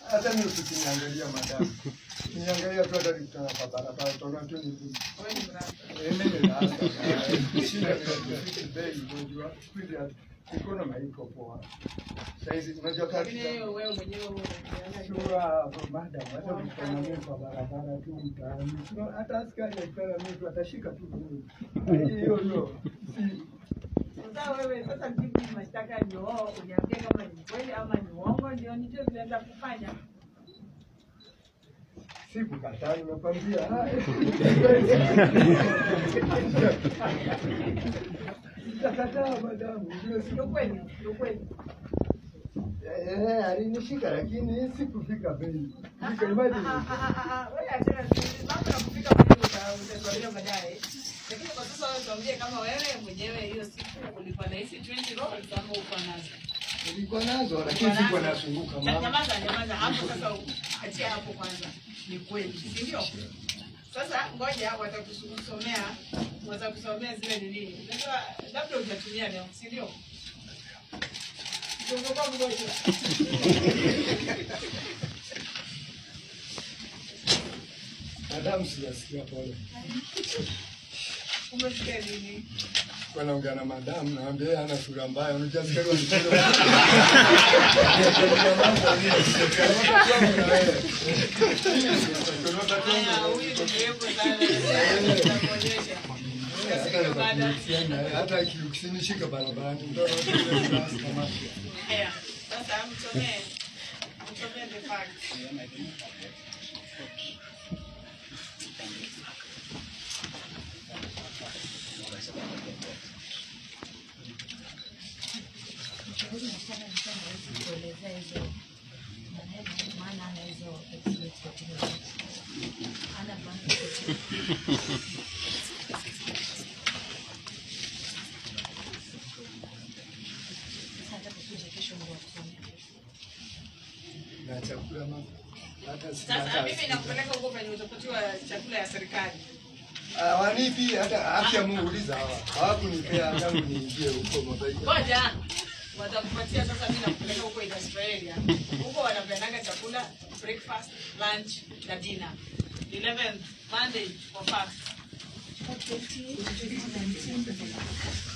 hata mimi ukiniangalia madamu, ukiniangalia tu hata nikutana kwa barabara utaona tu ni mimi. Wewe ni mrasa. Eh, mimi naanza shida ni kufiki bei, unajua kweli economy haiko poa. Saizi unajua kazi Lakini za- wewe mwenyewe wewe unajiona Sura madam, hata ukikutana mimi kwa barabara tu mtaani, sio- hata askari akikutana mimi tu atashika tu mimi. Hiyo hiyo si Sasa wewe sasa jibu mashtaka ndio uniambie kama ni kweli ama ni uongo ndio nijue vile nenda kufanya. sikukataa, nimekwambia sitakataa madamu, ndio si Ndio kweli, ndio kweli. Eh, alinishika lakini sikufika bei. Ah, Fika ah, imagine. ah, ah, ah, ah, wewe achana tu. Mambo ya kufika mahali uta- utatuambia baadaye. Lakini kwa sasa wewe tuambie kama wewe mwenyewe hiyo siku ulikuwa na hizi 20 rolls ama uko nazo. Nilikuwa nazo lakini sikuwa nasunguka Nya- mama. Nyamaza, nyamaza hapo sasa, achia hapo kwanza. Ni kweli, si ndio? Sasa ngoja watakusomea, watakusomea zile nini. Unajua labda utatumia leo, si ndio? Tungopa mgonjwa. Madamu sijasikia pole. Umesikia nini? Kwa naongea na madamu naambia yeye ana sura mbaya. Unajua askari walikuwa. Haya, huyu ni mrefu sana. Nitakuonyesha. Utasikia baada. Hata akiukinishika barabarani ndio Haya, sasa msomee. Msomee the facts. kuelezea hizo maneno maana ana hizo exploits kwa kile ana banki sasa hata kukuja kesho ndio wakusomea na chakula mama. Hata sina Sasa hata- mimi nakupeleka huko penye utapatiwa chakula ya serikali. Ah, wanipi hata haki ya Mungu uliza hawa. Hawakunipea tangu niingie huko mabaiki. Ngoja watakupatia sasa, mimi nakupeleka huko industrial area. Huko wanapeanaga chakula breakfast, lunch na dinner. 11th Monday for fast.